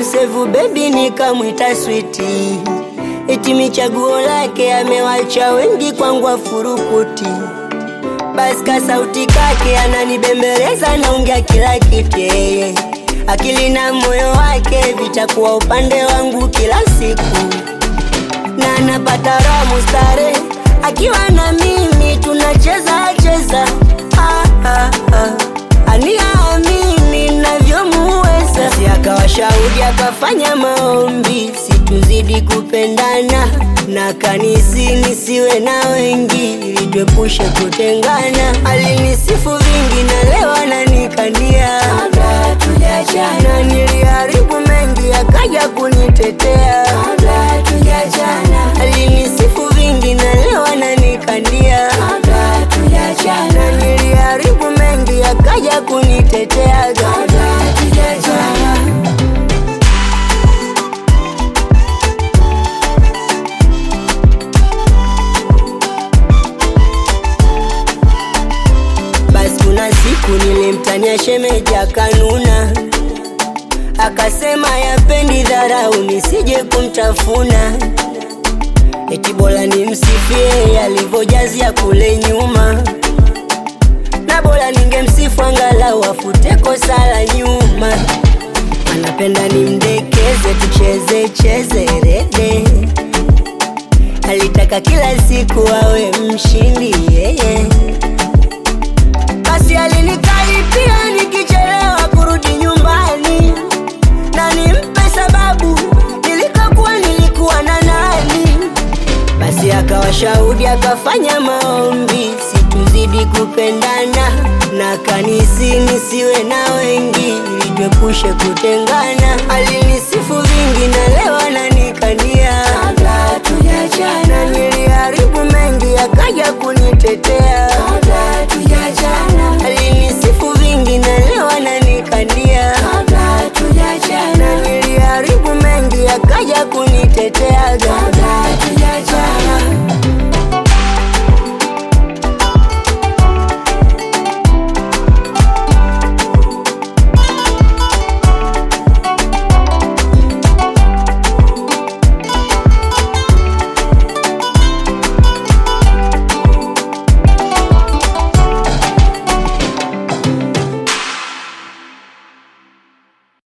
kumsevu bebi nikamwita switi, eti michaguo lake amewacha wengi kwangu afurukuti. Basi ka sauti kake ananibembeleza, naongea kila kitu yeye, akili na moyo wake vitakuwa upande wangu kila siku, na napata raha mustare akiwa na mimi tunacheza cheza, ah, ah, ah. aniamini navyomuweza, si akawa shahidi akafanya maombi situzidi kupendana na kanisi nisiwe na wengi ili tuepushe kutengana. Alinisifu vingi na leo ananikania kabla tujachana, niliharibu mengi akaja kunitetea kabla tujachana. Alinisifu vingi na leo ananikania kabla tujachana, niliharibu mengi akaja kunitetea kabla tujachana. Basi kuna siku nilimtania shemeji akanuna, akasema yapendi dharau nisije kumtafuna, eti bora nimsifie alivyojazia kule nyuma, na bora ningemsifu angalau afute kosa la nyuma. Anapenda nimdekeze, tucheze cheze rede, alitaka kila siku awe mshindi yeye basi alinikaripia nikichelewa kurudi nyumbani, na nimpe sababu nilikokuwa nilikuwa na nani. Basi akawa shahudi akafanya maombi situzidi kupendana, na kanisi nisiwe na wengi ili tuepushe kutengana. Alini